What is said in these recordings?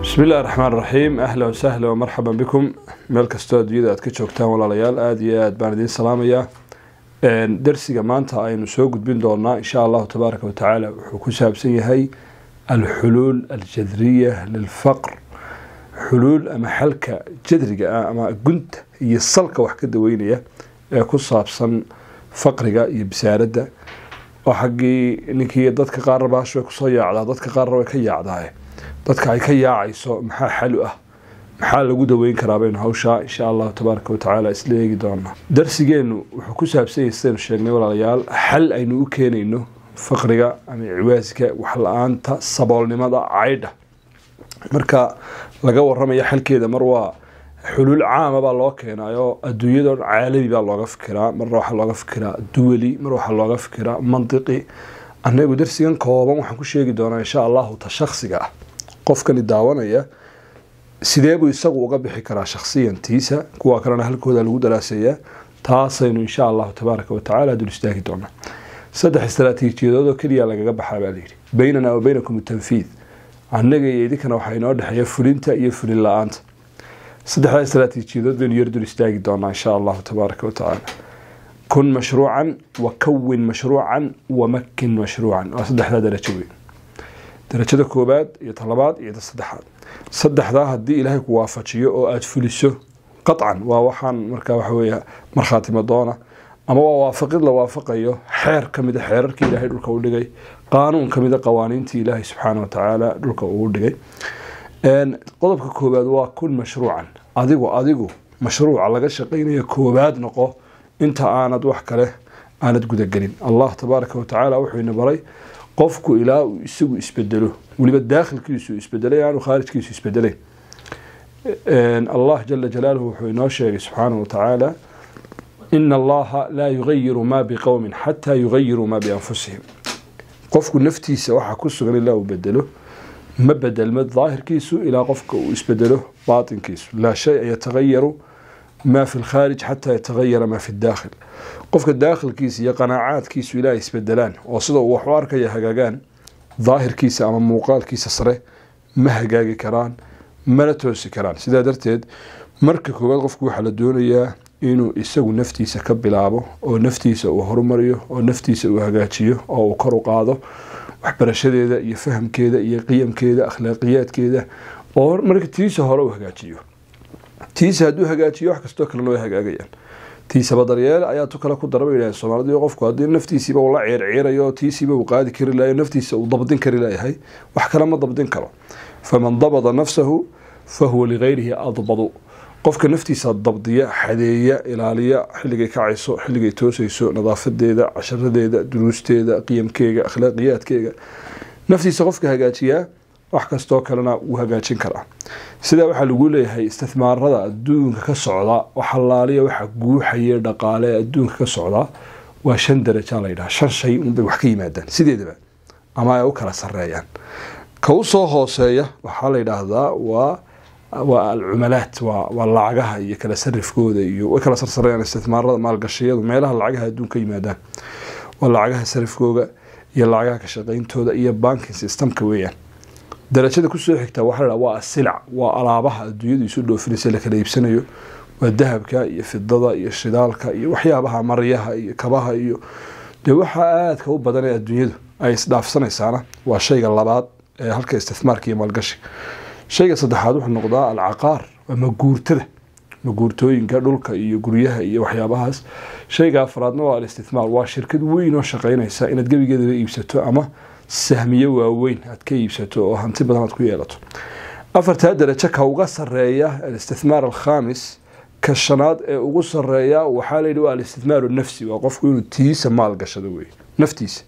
bismi illahi raxmaan raxiim ahla wasahla wamarxaban bikum meel kastoo adduunyada aad ka joogtaan walaalayaal aada iyo aad baan idiin salaamayaa darsiga maanta aynu soo gudbin doonaa insha allahu tabaaraka watacaala wuxuu ku saabsan yahay alxuluul aljadriya lilfaqr xuluul ama xalka jadriga ah ama gunta iyo salka wax ka daweynaya ee ku saabsan faqriga iyo bisaaradda oo xaggii ninkii dadka qaarna baashu way kusoo yaacdaa dadka qaarna way ka yaacdaa dadka ay ka yaacayso maxaa xalu ah maxaa lagu daweyn karaa baynu hawshaa insha allahu tabaaraka watacaala isla eegi doonaa darsigeenu wuxuu ku saabsan yahay sidaynu sheegnay walaalayaal xal aynu u keenayno faqriga ama ciwaaska waxla-aanta saboolnimada caydha marka laga waramaya xalkeeda mar waa xuluul caama baa loo keenayo adduunyado caalami baa looga fikiraa marna waxaa looga fikiraa duwali mar waxaa looga fikiraa mantiqi anagu darsigan kooban waxaan ku sheegi doonaa insha allahu ta shaksiga ah qofkani daawanaya sidee buu isagu uga bixi karaa shaksiyantiisa kuwa kalena halkooda lagu daraaseeyaa taasaynu insha allahu tabaaraka watacaala dul istaagi doonaa saddex istraatiijiyadood oo keliya lagaga baxaa baa layidhi baynana wa baynakum tanfiid annaga iyo idinkana waxaa inoo dhexeeya fulinta iyo fulin la-aanta saddexdaa istraatiijiyadood baynu yar dul istaagi doonaa insha allahu tabaaraka watacaala kun mashruucan wa kawin mashruucan wamakin mashruucan waa saddexdaa darajo weyn darajada koobaad iyo talabaad iyo saddexaad saddexdaa haddii ilaahay ku waafajiyo oo aada fuliso qaطcan waa waxaan markaa waxa weya markhaatimo doona ama waa waafaqid la waafaqayo xeer ka mida xeerarkii ilaahay dhulka u dhigay qaanuun ka mida qawaaniintii ilaahay subxaana wa tacaala dhulka uu dhigay qodobka koobaad waa kun mashruucan adigu adigu mashruuca laga shaqaynaya koobaad noqo inta aanad wax kale aanad gudagelin allah tabaaraka watacaala wuxuu ina baray qofku ilaa uu isagu isbedelo weliba daakhilkiisu isbedelay aanu khaarijkiisu isbedelay allah jala jalaaluhu wuxuu inoo sheegay subxaanahu watacaala ina allaha laa yugayiru maa biqowmin xataa yugayiruu maa bianfusihim qofku naftiisa waxaa ku sugan ilaa uu bedelo ma bedelma daahirkiisu ilaa qofka uu isbedelo baatinkiisu laa shaya yatagayaru maa fi lkhaarij xataa yatagayara maa fi daakhil qofka daakhilkiisa iyo qanaacaadkiisu ilaa isbedelaan oo sida uu wax u arkaya hagaagaan daahirkiisa ama muuqaalkiisa sare ma hagaagi karaan mana toosi karaan sidaa darteed marka koowaad qofku waxaa la doonayaa inuu isagu naftiisa ka bilaabo oo naftiisa uu horumariyo oo naftiisa uu hagaajiyo oo uu kor u qaado waxbarashadeeda iyo fahamkeeda iyo qiyamkeeda akhlaaqiyaadkeeda oo marka tiisa hore uu hagaajiyo tiisa hadduu hagaajiyo wax kastoo kalena way hagaagayaan tiisaba daryeel ayaa tu kale ku dara bay yidhahen soomaalidii qofku haddii naftiisiiba uu la ceerceerayo tiisiiba uu qaadi kari lahayo naftiisa uu dabdin kari layahay wax kale ma dabdin karo faman dabada nafsahu fa huwa ligayrihi adbadu qofka naftiisa dabdiya xadeeya ilaaliya xilligay kacayso xilligay toosayso nadaafadeeda casharadeeda duruusteeda qiyamkeega akhlaaqiyaadkeega naftiisa qofka hagaajiyaa wax kastoo kalena wuu hagaajin karaa sidaa waxaa lagu leeyahay istithmaarada adduunka ka socda waxalaaliya waxa guuxaya dhaqaale adduunka ka socda waa shan daraja layidhaha shan shay unbay wax ka yimaadaan sideedaba ama ay u kala sareeyaan ka usoo hooseeya waxaa la yidhaahdaa waa waa alcumalaat waa lacagaha iyo kala sarifkooda iyo way kala sarsareeyaan istithmaarada maalgashiyadu meelaha lacagaha adduun ka yimaadaan waa lacagaha sarifkooga iyo lacagaha ka shaqayntooda iyo banking systemka weeyaan darajada kusoo xigta waxaa la waa asilac waa alaabaha adduunyadu isu dhoofinaysa la kala iibsanayo waa dahabka iyo fidada iyo shidaalka iyo waxyaabaha maryaha iyo kabaha iyo dee waxaa aadka u badan ee adduunyadu ay isdhaafsanaysaana waa shayga labaad ee halka istithmaarka iyo maalgashi shayga saddexaad wuxuu noqdaa alcaqaar waa maguurtada maguurtooyinka dhulka iyo guryaha iyo waxyaabahaas shayga afraadna waa alistithmaar waa shirkad weyn oo shaqaynaysa inaad gebigeedaba iibsato ama sahmiyo waaweyn aad ka iibsato oo hanti badan aad ku yeelato afartaa darajo ka uga sareeya alistithmaar alkhamis ka shanaad ee ugu sareeya waxaa layidhi waa alistithmaaru nafsi waa qofku inuu tiisa maal gashado wey naftiisa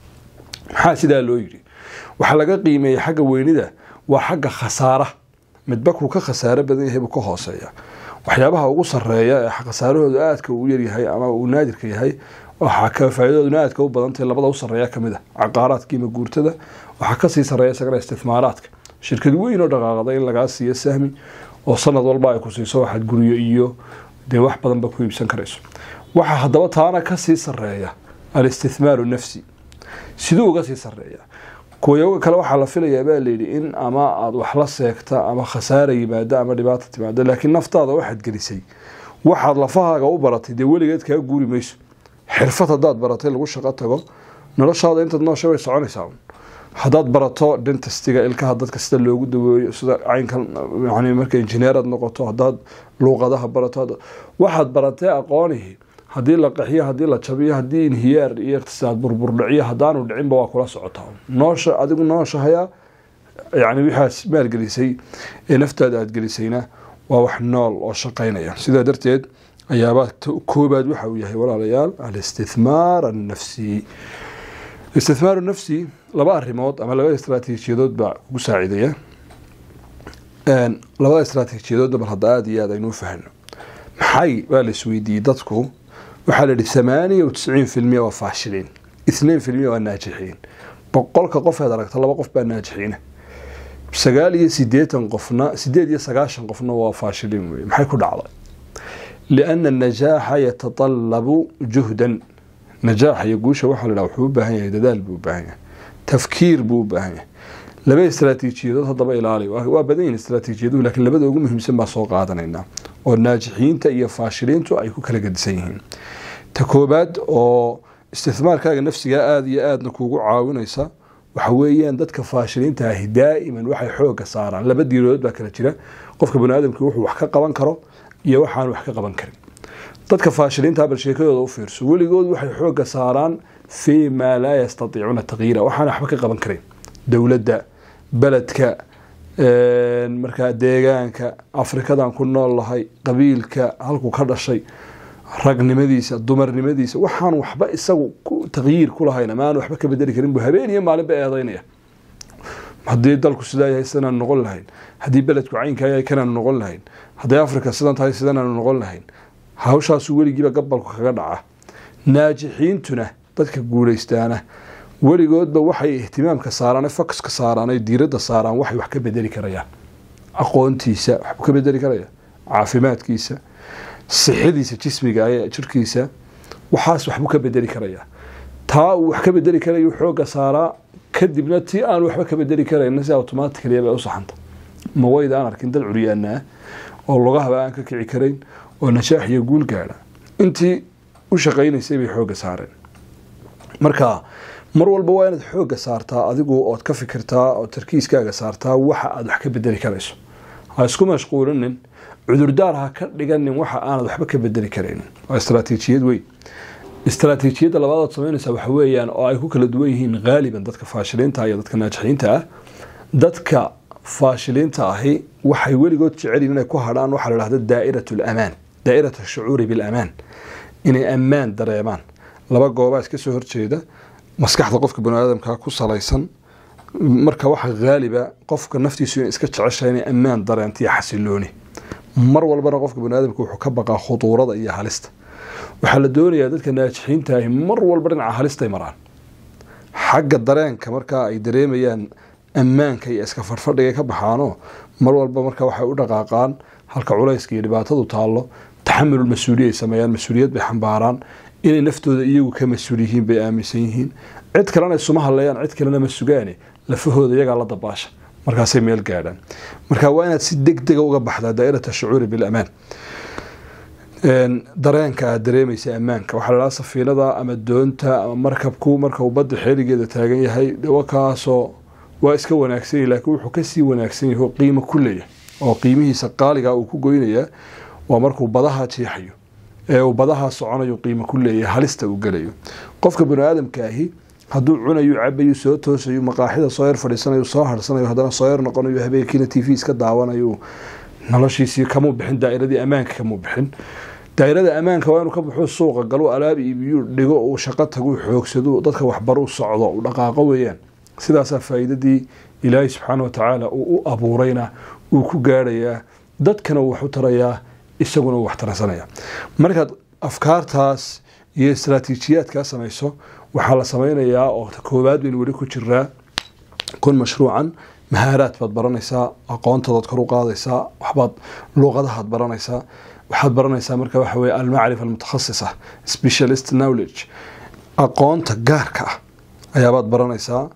maxaa sidaa loo yidhi waxaa laga qiimeeyay xagga weynida waa xagga khasaara midba kuu ka khasaaro badan yahay buu ka hooseeya waxyaabaha ugu sareeya ee khasaarahoodu aadka uu yaryahay ama uu naadirka yahay waxaa ka faa'iidadooduna aadka u badantahay labada u sareeya kamid a caqaaraadka iyo maguurtada waxaa kasii sareeya isagana istithmaaraadka shirkad weyn oo dhaqaaqda in lagaa siiyo sahmi oo sanad walba ay ku siiso waxaad guryo iyo dee wax badanba ku iibsan karayso waxaa haddaba taana kasii sareeya alistithmaaru nafsi siduu uga sii sareeya kuwayoga kale waxaa la filayaa baa layidhi in ama aada wax la seegta ama khasaara yimaado ama dhibaata timaado laakiin naftaada waxaad gelisay waxaad lafahaaga u baratay dee weligeed kaa guuri mayso xirfad haddaad baratay lagu shaqo tago noloshaada intaad noosha way soconaysaa haddaad barato dentistiga ilkaha dadka sida loogu daweeyo sida caynka yani marka injineeraad noqoto haddaad luuqadaha barato waxaad baratay aqoonihii haddii la qaxiyo haddii la jabiyo haddii inhiyaar iyo iqtisaad burburdhiciyo haddaanu dhicinba waa kula socotaa noosha adigu nooshahayaa yani waxaad maalgelisay ee naftaada aada gelisayna waa wax nool oo shaqaynaya sidaa darteed ayaabaa koobaad waxa uu yahay walaalayaal alistithmaar annafsi istithmaaru nafsi laba arrimood ama laba istraatiijiyadood baa kugu saacidaya labada istraatiijiyadoodna bal hadda aada iyo aad aynuu fahno maxay baa la isweydiiyey dadku waxaa la yihi thamaaniya wtisiin filmiya waa faashiliin ithnain filmiya waa naajixiin boqolka qofeed aragta laba qof baa naajixiina sagaal iyo sideetan qofna sideed iyo sagaashan qofna waa faashiliin wey maxay ku dhacday liana anajaaxa yatatallabu juhdan najaaxa iyo guusha waxaa la dhaha wuxuu u baahan yahay dadaal buu u baahan yahay tafkiir buu u baahan yahay laba istraatiijiyadood haddaba ilaali waa badan yihin istraatiijiyaduhu lakiin labada ugu muhiimsan baa soo qaadanaynaa oo naajixiinta iyo faashiliintu ay ku kala gedisan yihiin ta koobaad oo istithmaarkaaga nafsigaa aada iyo aadna kuugu caawinaysa waxa weeyaan dadka faashiliinta ahi daa'iman waxay xooga saaraan laba diirood baa kala jira qofka baniaadamki wuxuu wax ka qaban karo iyo waxaan wax ka qaban karin dadka faashiliinta bal sheekadooda u fiirso weligood waxay xooga saaraan fii maa laa yastatiicuuna taqyiira waxaan waxba ka qaban karin dowladda beledka markaa deegaanka afrikadan ku nool lahay qabiilka halkuu ka dhashay ragnimadiisa dumarnimadiisa waxaan waxba isagu taqyiir ku lahayn ama aan waxba ka bedeli karin buu habeen iyo maalinba eedaynaya haddii dalku sidaa yahay sidanaanu noqon lahayn haddii beledku caynkaa yahay kanaanu noqon lahayn hadday afrika sidan tahay sidanaanu noqon lahayn hawshaasu weligiiba gabalku kaga dhaca naajixiintuna dadka guulaystaana weligoodba waxay ihtimaamka saaraan foxka saaraan ay diiradda saaraan waxay wax ka bedeli karayaan aqoontiisa waxbuu ka bedeli karaya caafimaadkiisa sixadiisa jismiga ee jirkiisa waxaas waxbuu ka bedeli karayaa taa uu wax ka bedeli karayu xooga saaraa kadibna tii aan waxba ka bedeli karayna si automatically bay u saxanta ma wayda aan arkin dad curyaana ah oo lugahaba aan ka kici karayn oo najaax iyo guul gaadha intii u shaqaynaysay bay xooga saareen marka mar walba waa inaad xooga saartaa adigu ood ka fikirtaa oo tarkiiskaaga saartaa waxa aad wax ka bedeli karayso ha isku mashquulinin cudurdaar ha ka dhiganin waxa aanad waxba ka bedeli karaynin waa istraatiijiyad weyn istraatiijiyadda labaadaad samaynaysa waxa weeyaan oo ay ku kala duwan yihiin haaliban dadka faashiliinta iyo dadka naajixiinta ah dadka faashiliinta ahi waxay weligood jecelyihin inay ku hadhaan waxaa la dhahda daa'irat alamaan daa'irat ashucuuri bilamaan inay ammaan dareemaan laba goobaa iska soo horjeeda maskaxda qofka baniaadamka ku salaysan marka waxa haaliba qofka naftiisu in iska jeceshahay inay ammaan dareentiyo xasilooni mar walbana qofka baniaadamka wuxuu ka baqaa khuduurada iyo halista waxaa la doonayaa dadka naajixiinta ahi mar walba dhinaca halistay maraan xagga dareenka markaa ay dareemayaan ammaanka iyo iska fadhfadhiga ka baxaano mar walba marka waxay u dhaqaaqaan halka culayska iyo dhibaatadu taallo taxamulul mas-uuliya ay sameeyaan mas-uuliyad bay xambaaraan inay naftooda iyagu ka mas-uul yihiin bay aaminsan yihiin cid kalena isuma hadlayaan cid kalena ma sugaane lafahooda iyagaa la dabaasha markaasay meel gaadhaan marka waa inaad si deg dega uga baxdaa daa'irat ashucuuri bilamaan dareenka aad dareemaysa ammaanka waxaa ladhaha safiinada ama doonta ama markabku marka uu badda xeeligeeda taagan yahay wakaasoo waa iska wanaagsan yahy laakiin wuxuu kasii wanaagsan yahay oo qiimo ku leeyahay oo qiimihiisa qaaliga uu ku goynayaa waa markuu badaha jeexayo ee uu badaha soconayo qiimo ku leeyahay halista uu gelayo qofka bani aadamka ahi hadduu cunayo cabayo soo toosayo maqaaxida soo yar fadhiisanayo soo harsanayo haddana soo yar noqonayo habeenkiina t v iska daawanayo noloshiisii kamuu bixin daa'iradii ammaanka kamuu bixin daa'irada ammaanka waa inuu ka baxo suuqa galo alaab iibiyu dhigo uu shaqo tagu xoogsado dadka waxbaru socdo u dhaqaaqo weeyaan sidaasaa faa'iidadii ilaahay subxaana watacaala uu u abuurayna uu ku gaadhayaa dadkana uu wax u tarayaa isaguna uu wax taransanaya markaad afkaartaas iyo istraatiijiyaadkaa samayso waxaa la samaynayaa oo koowaad baynu weli ku jiraa kun mashruucan mahaaraad baad baranaysaa aqoontoodaad kor u qaadaysaa waxbaad luuqadahaad baranaysaa waxaad baranaysaa marka waxa weye almacrifa almutakhasisa specialist knowledge aqoonta gaarka ah ayaabaad baranaysaa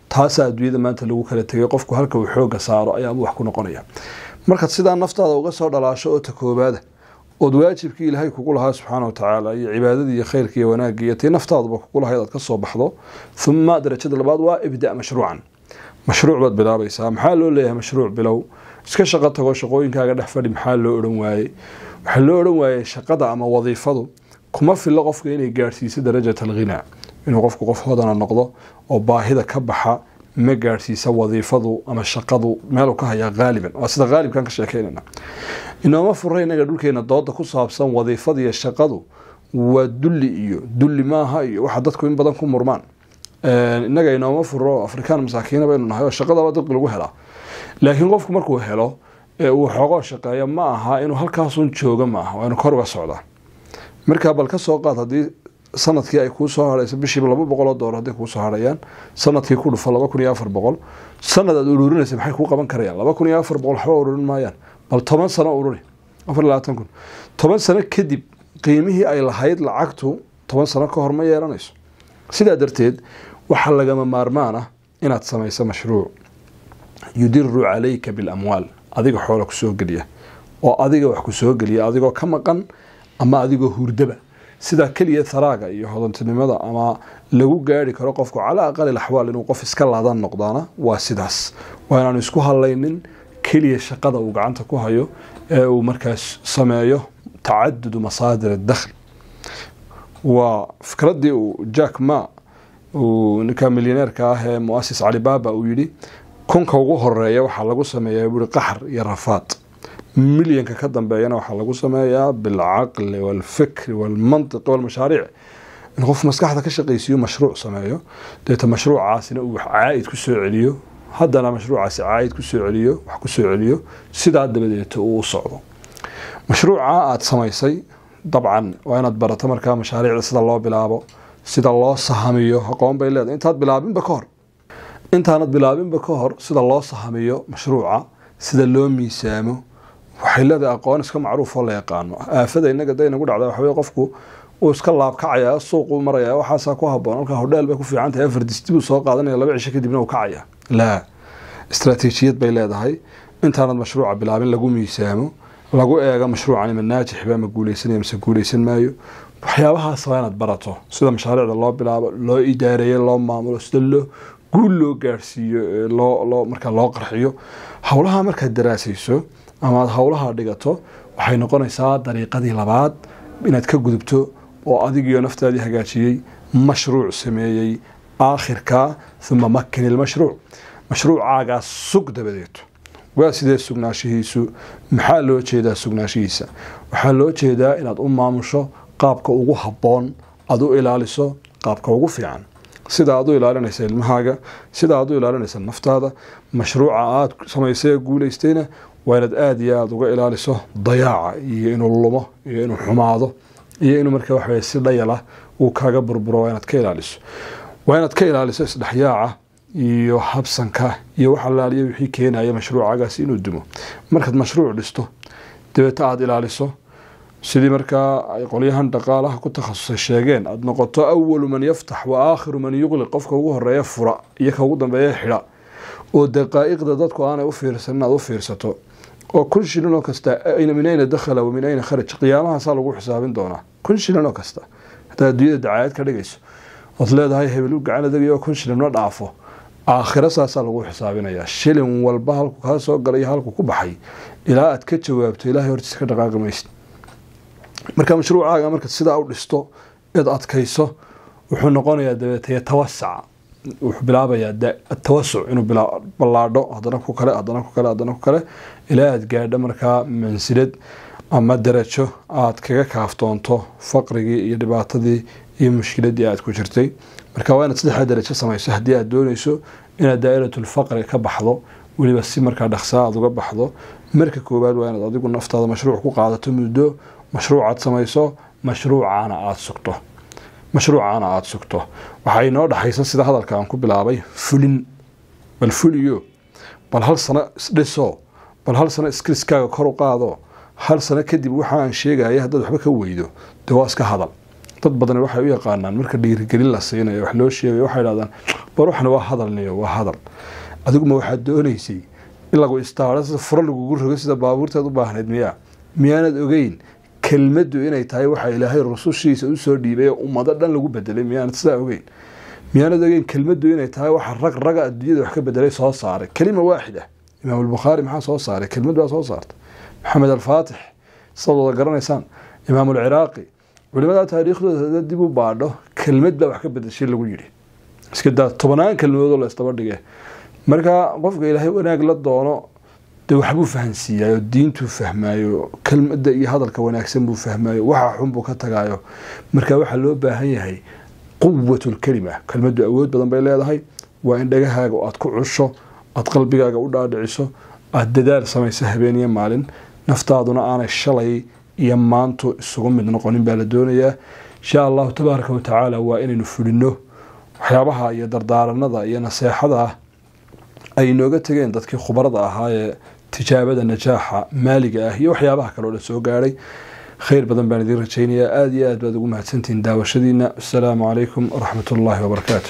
taasaa adduunyada maanta lagu kala tegay qofku halka uu xooga saaro ayaabuu wax ku noqonaya markaad sidaa naftaada uga soo dhalaasho oo ta koobaada ood waajibkii ilaahay kugu lahaa subxaana wa tacaala iyo cibaadadii iyo khayrkii iyo wanaagii iyo tii naftaaduba kugu lahayd aad ka soo baxdo uma darajada labaad waa ibda mashruucan mashruuc baad bilaabaysaa maxaa loo leeyahay mashruuc bilow iska shaqo tago shaqooyinkaaga dhex fadhi maxaa loo odhan waayey waxaa loo odhan waayey shaqada ama wadiifadu kuma filo qofka inay gaadhsiiso darajat alghinaa inuu qofku qof hodana noqdo oo baahida ka baxa ma gaadhsiisa wadiifadu ama shaqadu meelu ka hayaa haaliban waa sida haalibkan ka sheekeynana inooma fura inaga dhulkeena dooda ku saabsan wadiifada iyo shaqadu waa dulli iyo dulli maaha iyo waxa dadku in badan ku murmaan inaga inooma furo afrikaan masaakiina baynu nahay oo shaqadaba dadku lagu helaa laakiin qofku markuu helo uu xoogoo shaqeeya ma aha inuu halkaasun jooga maaha waa inuu kor uga socdaa markaa bal ka soo qaad haddii sanadkii ay kuu soo hadhayso bishiiba laba boqoloo doolar hadday kuu soo hadhayaan sanadkii ku dhufo laba kun iyo afar boqol sanad aad ururinaysa maxay kuu qaban karayaan laba kun iyo afar boqol waxba ururin maayaan bal toban sano ururi afar labaatan kun toban sano kadib qiimihii ay lahayd lacagtu toban sano ka hor ma yeelanayso sidaa darteed waxaa lagama maarmaan ah inaad samayso mashruuc yudiru calayka bilamwaal adiga xoola kusoo geliya oo adiga wax kusoo geliya adigoo ka maqan ama adigoo hurdaba sidaa keliya haraaga iyo hodantinimada ama lagu gaari karo qofku calaa aqali axwaal inuu qof iska laadan noqdaana waa sidaas waa inaanu isku hadlaynin keliya shaqada uu gacanta ku hayo ee uu markaas sameeyo tacadudu masaadir dakhli waa fikradii uu jack ma uu ninka milyaneerka ah ee muasis calibaba uu yidhi kunka ugu horeeya waxaa lagu sameeyaa buui qaxar iyo rafaad milyanka ka dambeeyana waxaa lagu sameeyaa bilcaqli walfikri walmantiqi walmashaariic in qof maskaxda ka shaqaysiiyo mashruuc sameeyo deeta mashruucaasina uu caaid ku soo celiyo haddana mashruucaasi caaid kusoo celiyo wax kusoo celiyo sidaa dabadeeta uu u socdo mashruuca aada samaysay dabcan waa inaad barato markaa mashaariicda sida loo bilaabo sida loo sahamiyo aqoon bay leedahay intaad bilaabinba ka hor intaanad bilaabinba ka hor sida loo sahamiyo mashruuca sida loo miisaamo waxay leedahay aqoon iska macruuf oo la yaqaano aafada inaga da inagu dhacda waxawey qofku uu iska laabkacaya suuquu maraya waxaasaa ku haboon halkaa hodheel bay ku fiican tahay afar disdi buu soo qaadanaya laba cisho kadibna uu kacaya laa istraatiijiyad bay leedahay intaanad mashruuca bilaabin lagu miisaamo lagu eego mashruucan ima naajixba ma guuleysanaya mise guuleysan maayo waxyaabahaas waa inaad barato sida mashaariicda loo bilaabo loo idaareeyo loo maamulo sida loo guul loo gaarhsiiyo loo loo markaa loo qarxiyo howlaha markaad daraasayso ama aad howlaha dhigato waxay noqonaysaa dariiqadii labaad inaad ka gudubto oo adigiyo naftaadii hagaajiyey mashruuc sameeyey aakhirka uma makin ilmashruuc mashruucaagaas sug dabadeeto waa sidee sugnaashihiisu maxaa loo jeedaa sugnaashihiisa waxaa loo jeedaa inaad u maamusho qaabka ugu habboon aad u ilaaliso qaabka ugu fiican sida aad u ilaalinaysa ilmahaaga sida aad u ilaalinaysa naftaada mashruuca aad samaysay ee guulaystayna waa inaad aada iyo aada uga ilaaliso dayaaca iyo inuu lumo iyo inuu xumaado iyo inuu markaa waxaweye si dhayala uu kaaga burburo waa inaad ka ilaaliso waa inaad ka ilaaliso isdhexyaaca iyo habsanka iyo wax alaaliya wixii keenaya mashruucagaasi inuu dumo markaad mashruuc dhisto dabeeta aada ilaaliso sidii markaa ay qolyahan dhaqaalaha ku takhasusay sheegeen aada noqoto awalu man yaftax wa aakhiru man yuqliq qofka ugu horeeya fura iyo ka ugu dambeeya xidha oo daqaa'iqda dadku aanay u fiirsanin aad u fiirsato oo kun shilin oo kasta min ayna dakhala wa min ayna kharaj qiyaamahaasaa lagu xisaabin doonaa kun shilin oo kasta haddaad adduunyada dacaayad ka dhigayso ood leedahay hebel u gacan adagayo kun shilin ma dhaafo aakhiro saasaa lagu xisaabinayaa shilin walba halku kaa soo galay halku ku baxay ilaa aad ka jawaabto ilaahay hortiisa ka dhaqaaqi maysid marka mashruucaaga markaad sidaa u dhisto eed adkayso wuxuu noqonayaa dabeetaya tawasaca wuxuu bilaabayaa tawasuc inuu ballaadho hadana ku kale hadana ku kale hadana ku kale ilaa aad gaadho markaa mansilad ama darajo aad kaga kaaftoonto faqrigii iyo dhibaatadii iyo mushkiladii aad ku jirtay marka waa inaad saddexdaa darajo samayso haddii aad doonayso inaad daa'iratulfaqri ka baxdo weliba si markaa dhaqsaa aad uga baxdo marka koowaad waa inaad adigu naftaada mashruuc ku qaadato muddo mashruucaad samayso mashruucaana aada sugto mashruucaana aada sugto waxaa inoo dhaxaysa sida hadalka aan ku bilaabay fulin bal fuliyo bal hal sano isdhiso bal hal sano iskriskaaga kor u qaado hal sano kadib waxa aan sheegaya haddaad waxba ka weydo dee waa iska hadal dad badan waxay u yaqaanaan marka dhiirigelin la siinayo wax loo sheegayo waxay dhahdaan war waxna waa hadal niyo waa hadal adiguma waxaad doonaysay in lagu istaaro sida furo lagugu rogo sida baabuurteed u baahnayd miyaa miyaanad ogeyn kelmaddu inay tahay waxa ilaahay rusushiisa usoo dhiibay oo ummado dhan lagu bedelay miyaanad sidaa ogeyn miyaanad ogeyn kelmaddu inay tahay waxa rag raga adduunyada wax ka bedelay soo saaray kelima waaxida imaam albukhaari maxaa soo saaray kelmad baa soo saartay maxamed alfaatix sidaad wada garanaysaan imaam alciraaqi culimada taariikhdooda hada dib u baadho kelmad baa wax ka bedeshay lagu yidhi iska daa tobanaan kelmadoodoo la isdaba dhige marka qofka ilaahay wanaag la doono dee waxbuu fahansiiyayo diintuu fahmaayo kelmada iyo hadalka wanaagsan buu fahmaayo waxa xun buu ka tagaayo marka waxaa loo baahan yahay quwatulkelima kelmadu awood badan bay leedahay waa in dhagahaaga aad ku cusho aad qalbigaaga u dhaadhiciso aada dadaal samayso habeen iyo maalin naftaaduna aanay shalay iyo maantu isugu mid noqonin baa la doonayaa insha allahu tabaaraka watacaala waa inaynu fulino waxyaabaha iyo dardaaranada iyo naseexada ah ay inooga tegeen dadkii khubarada ahaa ee tijaabada najaaxa maaliga ah iyo waxyaabaha kaleo dhan soo gaadhay khayr badan baan idiin rajaynayaa aada iyo aad baad ugu mahadsantihiin daawashadiina asalaamu calaykum waraxmat ullaahi wabarakaatu